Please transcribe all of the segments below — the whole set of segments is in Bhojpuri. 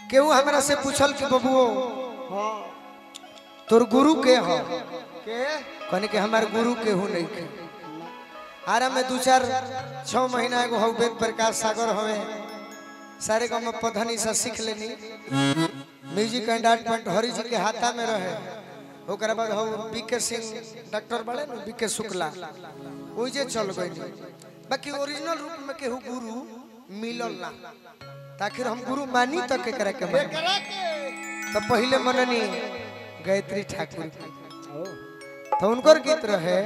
केहू हमरा से पूछल कि बबुओ हाँ तोर गुरु के ह के कहने के हमार गुरु केहू नहीं के आरा में दू चार छह महीना एगो हौ वेद प्रकाश सागर हवे सारे गाँव में पधनी से सीख लेनी music and art point Hari ji के हाथा में रहे ओकरा बाद हौ बीके सिंह डॉक्टर बड़े न बीके शुक्ला ओइजे चल गई बाकी ओरिजिनल रूप में केहू गुरु मिलल ना ताकि हम गुरु मानी तक के करे के मानी करा के तो पहले मननी गायत्री ठाकुर की। तो उनकर गीत रहे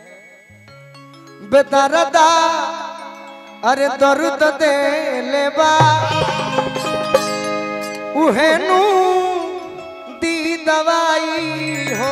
बेदरदा अरे दर्द दे लेबा उहेनु दी दवाई हो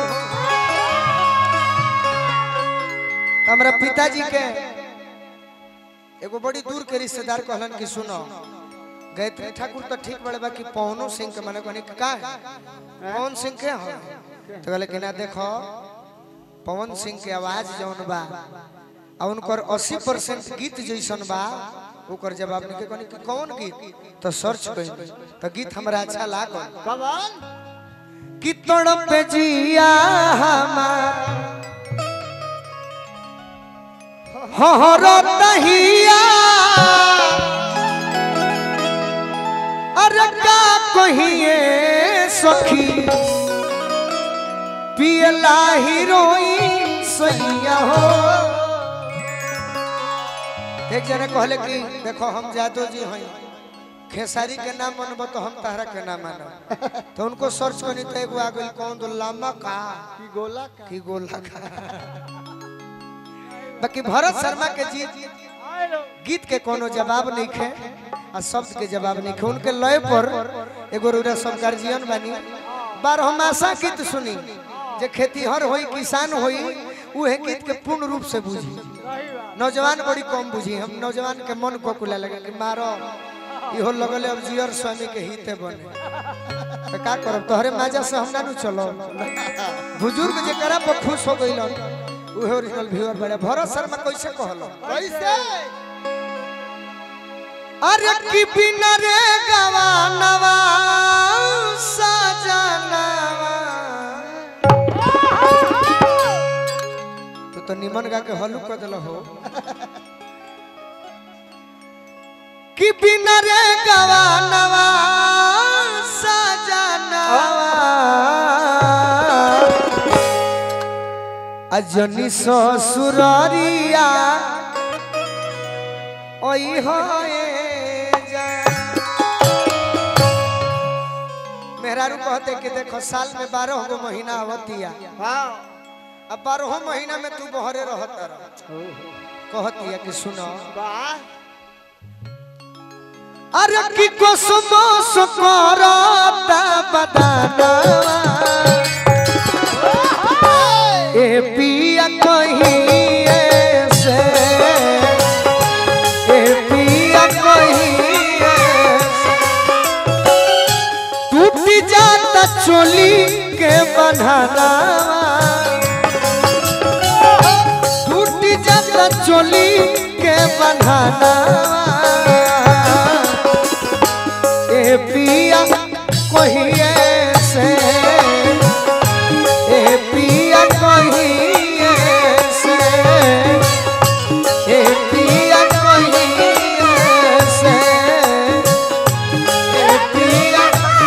हमरा पिताजी के एगो बड़ी दूर के रिश्तेदार कहलन कि सुनो गायत्री ठाकुर तो ठीक बड़े बाकी पवनो सिंह के माने कहनी का है पवन सिंह के हो तो कहले कि ना देखो पवन सिंह के आवाज जौन बा आ उनकर 80 परसेंट गीत जैसन बा ओकर जवाब निके कहनी कि कौन गीत तो सर्च करी तो गीत हमरा अच्छा लागल कवन कि तड़प जिया हमार हहरो तहिया अरे का कहिए सखी पियला हीरोइन सैया हो एक जने कहले कि देखो हम जादव जी हैं खेसारी के नाम मानबो तो हम तहरा के नाम मानब तो उनको सर्च करनी तो एगो आ गइल कौन दो लामा का की गोला का की गोला का बाकी भरत शर्मा के जी गीत के कोनो जवाब नहीं खे आ शब्द के जवाब नहीं खे उनके लय पर एगो रूरा सब गार्जियन बानी बारहमासा गीत सुनी जे खेतीहर होई किसान होई उहे गीत के पूर्ण रूप से बुझी नौजवान बड़ी कम बुझी हम नौजवान के मन को कुला लगे कि मारो इहो लगले अब जियर स्वामी के हिते बने तो का करब तोहरे माजा से हम ना नु चलो बुजुर्ग जे करा पर खुश हो गइलन उहे ओरिजिनल व्यूअर बड़े भरत शर्मा कैसे कहलो कैसे अरे की बिना रे गवानवा सजनवा तू तो निमन गा के हलू कर दिल हो कि बिना रे गवानवा सजनवा अजनी ससुरारिया ओई होए जा मेहरारू कहते कि देखो साल में बारह गो महीना आवतिया हाँ अब बारह महीना में तू बहरे रहत रह कहतिया कि सुनो वाह अरे की कोसमोस करता बदानवा ए पिया कहिए से ए पिया कहिए से। टूट जाता चोली के बन्हनावा टूट जाता चोली के बन्हनावा ए पिया कहिए से ए पिया कहिए से ए पिया कहिए से ए पिया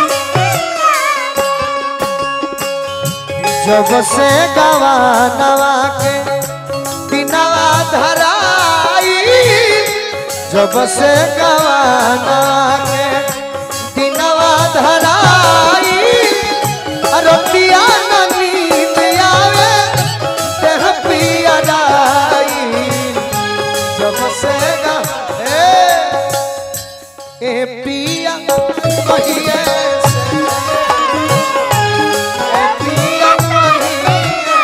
जब से गवा नवा के दिनवा धराई जब से गवा नवा के दिनवा धराई रतिया न नींद आवे देह पिया राई जब से गा ए, ए पिया कहिए से ए पिया कहिए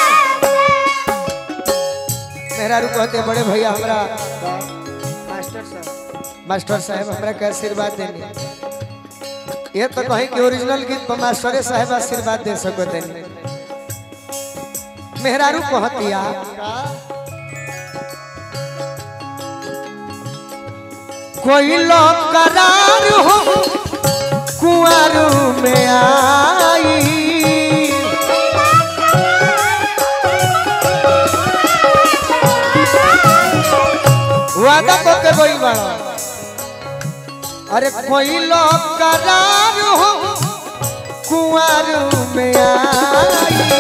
मेहरारू कहते बड़े भैया हमरा मास्टर साहब मास्टर साहब हमरा के आशीर्वाद देनी ये तो कहीं कि ओरिजिनल गीत पर मास्टरे साहब आशीर्वाद दे सको देनी मेहरारू कहतिया का कोई लोग करार हो कुंवर गई बड़ा अरे कोई लोग करार हो कुंवर में आई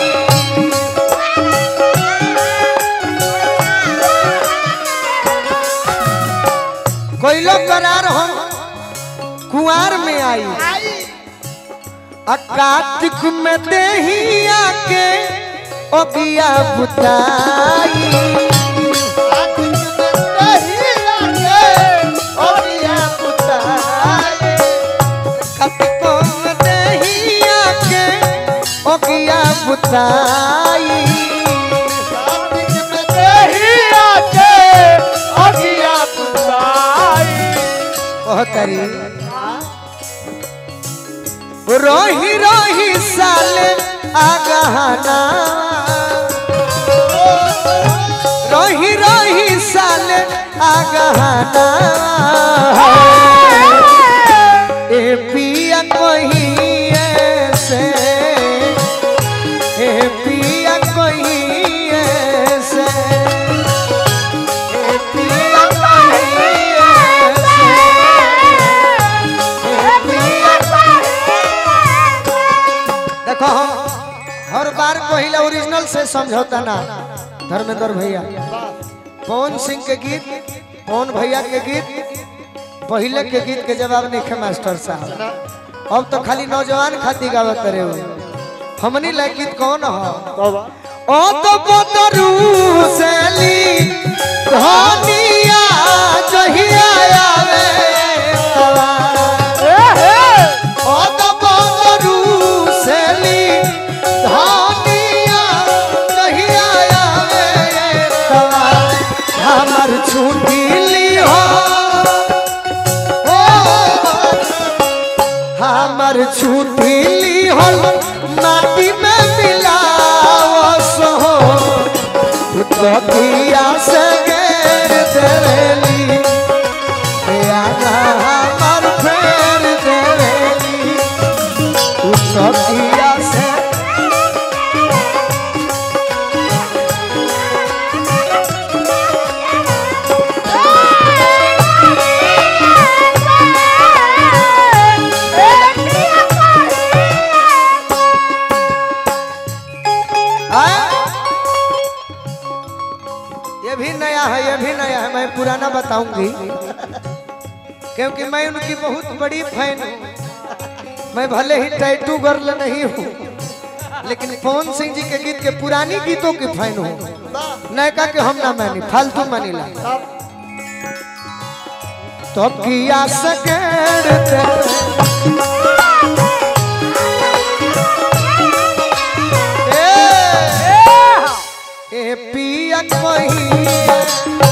कोई लोग करार हो कुंवर में आई आ कार्तिक में देही आके ओबिया बुताई कार्तिकों में देही आके ओबिया बुताई कहतरी रोही रोही साले आगहना रोही रोही साले आगहना ए पिया कोही ऐसे ए पिया कोही ऐसे ए पिया कोही ऐसे देखो हम हर बार पहले ओरिजिनल से समझौता ना धर्मेंद्र भैया पवन सिंह के गीत पवन भैया के गीत पहले के गीत के जवाब नहीं खे मास्टर साहब अब तो खाली नौजवान खाती गावत रहे हो हमनी लायक गीत कौन हो ओ तो बदरू सेली धनिया जहिया आवे तवा ओ तो बदरू सेली धनिया जहिया आवे तवा हमर छुट्टी ली हो ओ हमर छुट्टी ली हो माटी में मिलावस हो तकिया से घेर देवेली आना हमर फेर देवेली तकिया से हाँ? ये भी नया है ये भी नया है मैं पुराना बताऊंगी क्योंकि मैं उनकी बहुत बड़ी फैन हूँ मैं भले ही टैटू गर्ल नहीं हूँ लेकिन पवन सिंह जी के गीत के पुरानी गीतों की फैन हूँ नयका के हम ना मानी फालतू मानी ला तो किया सकेड़ ए पिया कोई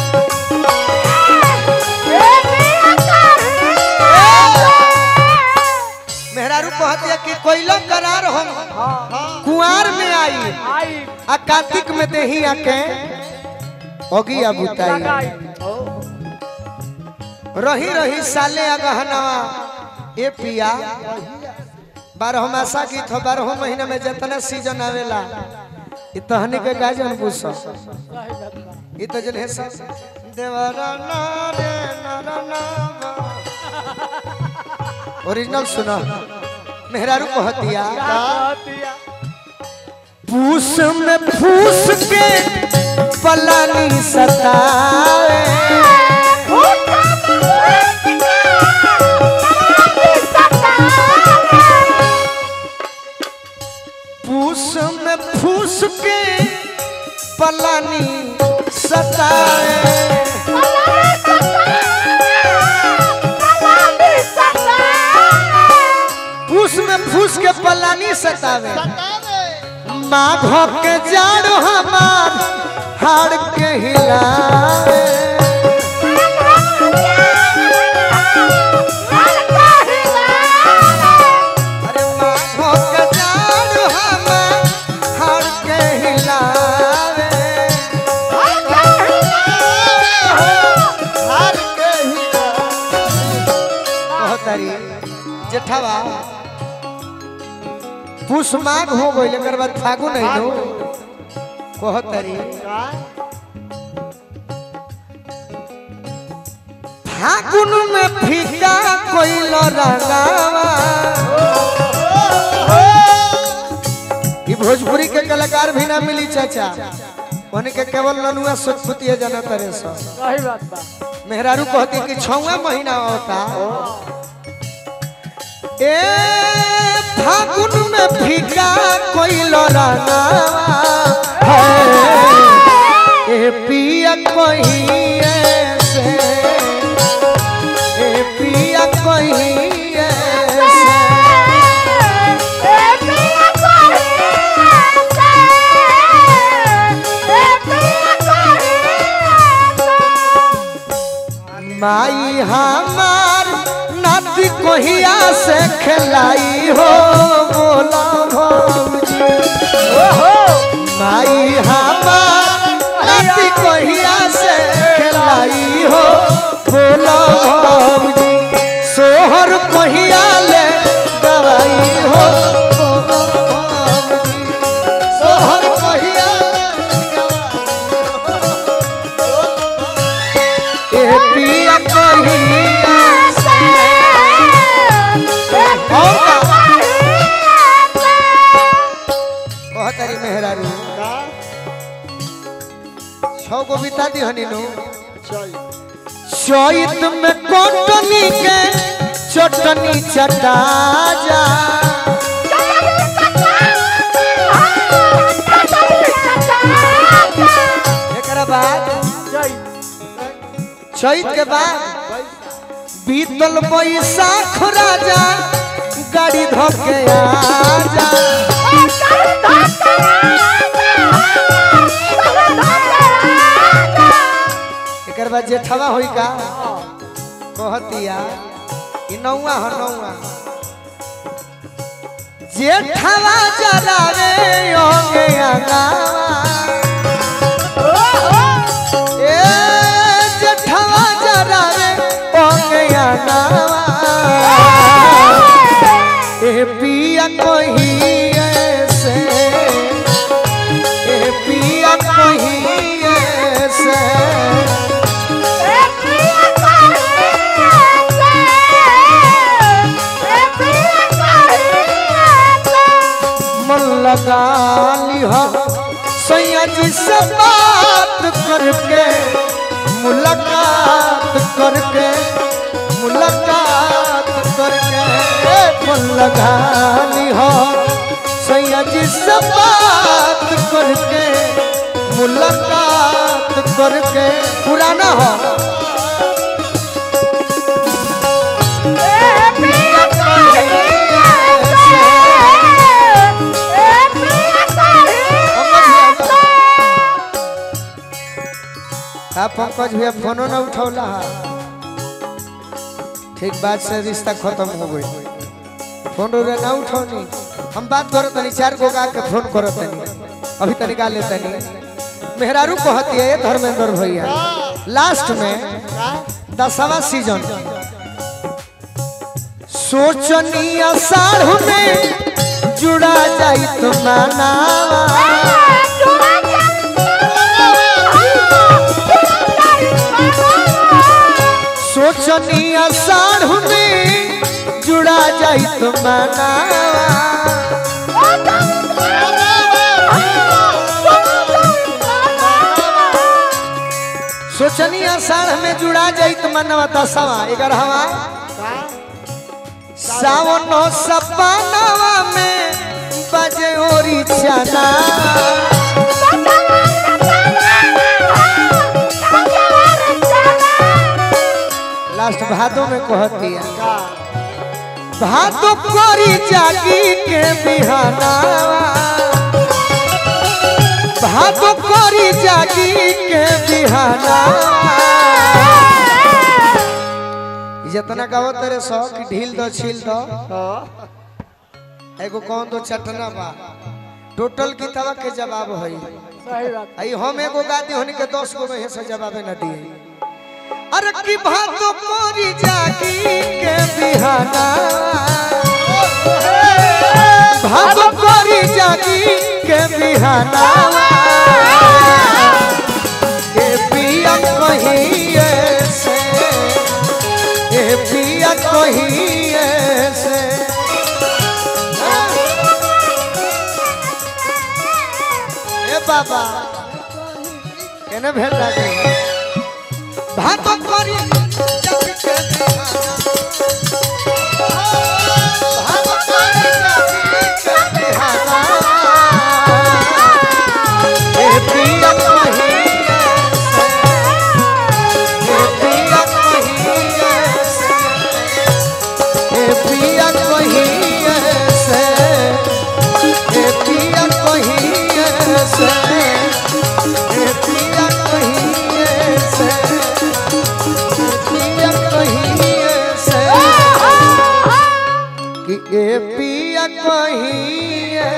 मेहरारू कहतिया कि कोइलो करार हम कुआर में आई आ कार्तिक में देही आके ओगिया बुताई रही रही साले अगहनवा ए पिया बारह मासा गीत हो बारह महीना में जितना सीजन आवेला इ तहनी के गाजन बुस इ तो जन है सब देवरा ना रे नरना ओरिजिनल सुना मेहरारू कहतिया पूस में फूस के पलानी सतावे पूस में फूस के पलानी सतावे पूस में फूस के पलानी सतावे माघ के जाड़ हमार हाड़ के हिलावे अरे माघ के जाड़ हमार हाड़ के हिलावे कहतारी जेठवा पुष माघ हो गई एकर बाद फागुन है नो कहतारी फागुन में फीका कोइल रंगावा ई भोजपुरी के कलाकार भी ना मिली चाचा उन्हें के केवल ननुआ सुतपुतिया जाना तरे सो सही बात बा मेहरारू कहती कि छवा महीना होता ए फागुन में फीका कोइल रंगावा है ए पिया कोई ऐसे ए पिया कोई ऐसे माई हमार नाती कोहिया से खिलाई हो बोला भौजी माई हमार नाती कोहिया से खिलाई हो बोला भौजी सोहर कोहिया ले दवाई हो बोला भौजी सोहर कोहिया ले ए पिया कोहिया बहुत तारी मेहरारू का छौ गो बिता दी हनी नु चल चैत में कोटनी के चटनी चटा जा एकरा बाद जय चैत के बाद बीतल बैसाख राजा गाड़ी धोके आजा एकर बाद जेठवा होई का कहतिया ई नौवा ह नौवा जेठवा जरावे ओगे अंगावा ए जेठवा जरावे ओगे अंगावा ए पिया कोही ऐसे ए पिया कोही ऐसे मन लगा लिह सैया जी से बात करके मुलाकात करके मुलाकात करके मन लगा लिह सैया जी से बात करके मुलाकात करके पुराना हो का पंकज भैया फोनो ना उठौला हा ठीक बात से रिश्ता खत्म हो गई फोन रे ना उठौनी हम बात करत तनी चार गो गा के फोन करत तनी अभी तनी गा ले तनी मेहरारू कहती है धर्मेंद्र भैया लास्ट में दसवा सीजन सोचनी अषाढ़ में जुड़ा जाई तो मानावा सोचनी अषाढ़ में जुड़ा जाई तो मनावा सोचनी अषाढ़ में जुड़ा जाई तो मनवा दसवा ग्यारहवा सावन सपनवा में बजे ओरी चना लास्ट भादों में कहती है भादो कोरी जागी के बिहानावा भादो कोरी जागी के बिहानावा जितना गावो तेरे सौ की ढील दो छील दो एगो कौन दो चटना बा टोटल किताबा के जवाब है सही बात आई हम एगो गाती होनी के दस गो में से जवाबे न दिए अरे की भादो कोरी जागी के बिहाना भादो कोरी जागी के बिहाना के पिया कहीं से पिया कहिए से ए बाबा केने भेल लागे भात करी जग के दीवाना भात करी जग के दीवाना ए पिया कहिए से ए पिया कहिए से ए पिया कहिए से ए पिया कहिए से ए पिया कहिए से ए पिया कहिए से कि ए पिया कहिए